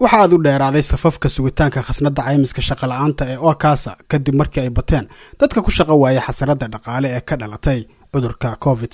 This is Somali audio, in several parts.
waxa aad u dheeraaday safafka sugitaanka khasnadda caymiska shaqola'aanta ee okasa kadib markii ay bateen dadka ku shaqo waaya xasaradda dhaqaale ee ka dhalatay cudurka covid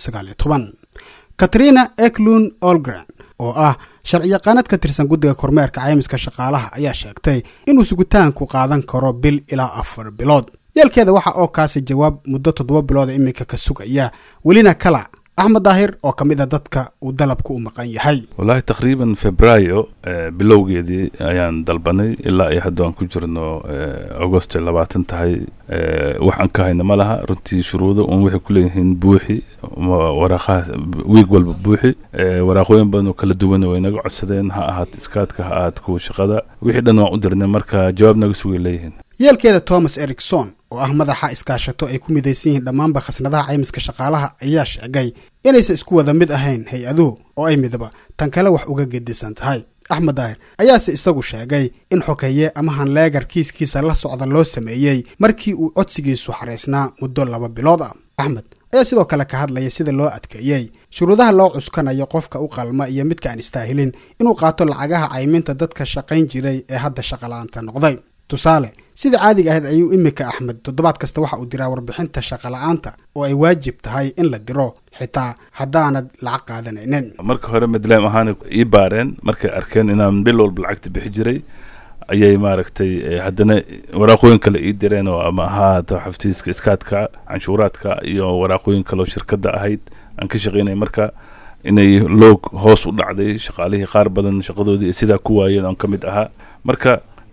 katrina eklun olgren oo ah sharciyaqaanad ka tirsan guddiga kormeerka caymiska shaqaalaha ayaa sheegtay inuu sugitaanku qaadan karo bil ilaa afar bilood yeelkeeda waxa oo kaasi jawaab muddo toddoba bilooda iminka ka sugaya welina kala axmed daahir oo ka mid a dadka uu dalabku u maqan yahay wallaahi taqriiban febraayo bilowgeedii ayaan dalbanay ilaa iyo hadda aan ku jirno agosto labaatan tahay waxaan ka hayna ma laha runtii shuruudo un waxay ku leeyihiin buuxi waraaqaha wiig walba buuxi waraaqooyin badan oo kala duwan way naga codsadeen ha ahaat iskaadka ha ahaat kuwa shaqada wixii dhan waan u dirnay marka jawaab naga sugay leeyihiin yeelkeeda thomas ericson oo ah madaxa iskaashato ay ku midaysan yihiin dhammaanba khasnadaha caymiska shaqaalaha ayaa sheegay inaysan isku wada mid ahayn hay-aduhu oo ay midaba tan kale wax uga gedisan tahay axmed daahir ayaase isagu sheegay in xokeeye ama hanleegar kiiskiisa la socda loo sameeyey markii uu codsigiisu xaraysnaa muddo laba bilood ah axmed ayaa sidoo kale ka hadlaya sida loo adkeeyey shuruudaha loo cuskanayo qofka u qalma iyo midka aan istaahilin inuu qaato lacagaha cayminta dadka shaqayn jiray ee hadda shaqola'aanta noqday tusaale sida caadiga ahayd ayuu iminka axmed toddobaad kasta waxa uu diraa warbixinta shaqola'aanta oo ay waajib tahay in la diro xitaa haddaanad lacag qaadanaynin marka hore madlaam ahaan ii baareen markay arkeen inaan bil walba lacagta bixi jiray ayay maaragtay haddana waraaqooyin kale ii direen oo ama ahaato xaftiiska iskaadka canshuuraadka iyo waraaqooyin kaleoo shirkadda ahayd aan ka shaqaynay marka inay loog hoos u dhacday shaqaalihii qaar badan shaqadoodii sidaa ku waayeen oon ka mid ahaa marka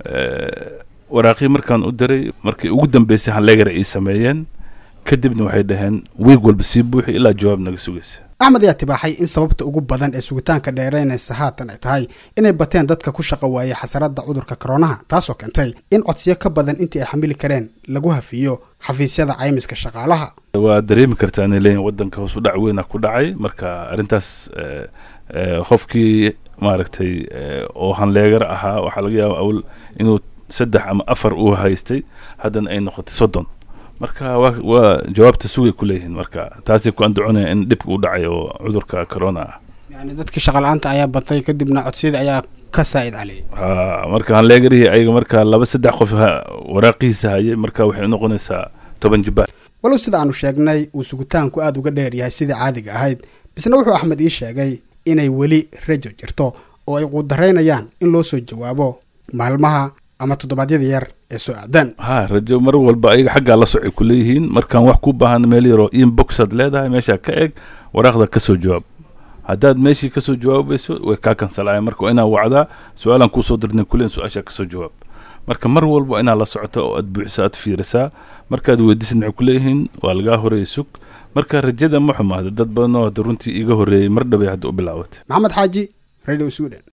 waraaqii markaan u diray markii ugu dambeysay hanleegara ii sameeyeen kadibna waxay dhaheen wiig walba sii buuxi ilaa jawaab naga sugaysa axmed ayaa tibaaxay in sababta ugu badan ee sugitaanka dheeraynaysa haatan ay tahay inay bateen dadka ku shaqo waayay xasaradda cudurka koronaha taasoo keentay in codsiyo ka badan intii ay xamili kareen lagu hafiyo xafiisyada caymiska shaqaalaha waa dareemi kartaa inay leeyihin waddanka hoos u dhac weyna ku dhacay marka arrintaas qofkii maaragtay oo hanleegar ahaa waxaa laga yaaba awl inuu saddex ama afar uu haystay haddana ay noqotay soddon marka waa waa jawaabta sugay ku leeyihiin marka taasay ku andaconaya in dhibka u dhacay oo cudurka corona ah yani dadkii shaqola'aanta ayaa batay kadibna codsiyadii ayaa ka saa'id caliyay ha marka hanleegarihii ayaga marka laba saddex qof waraaqihiisa hayay marka waxay unoqonaysaa toban jibbaar walow sida aanu sheegnay uu sugitaanku aada uga dheer yahay sidii caadiga ahayd bisna wuxuu axmed ii sheegay inay weli rajo jirto oo ay quudaraynayaan in loo soo jawaabo maalmaha ama toddobaadyada yar ee soo aadaan ha rajo mar walba ayaga xaggaa la socay ku leeyihiin markaan wax ku baahan meel yaroo inboxaad leedahay meeshaa ka eg waraaqda ka soo jawaab haddaad meeshii kasoo jawaabayso way kaa kansalaayan marka waa inaa wacdaa su-aalaan kuusoo dirnay kulen su-aashaa kasoo jawaab marka mar walba inaad la socoto oo aad buuxiso aad fiirisaa markaad weydiisid maxay ku leeyihiin waa lagaa horeeyay sug marka rajada ma xumaada dad badan oo hadda runtii iiga horreeyey mar dhabay hadda u bilaabatay maxamed xaaji radio sweden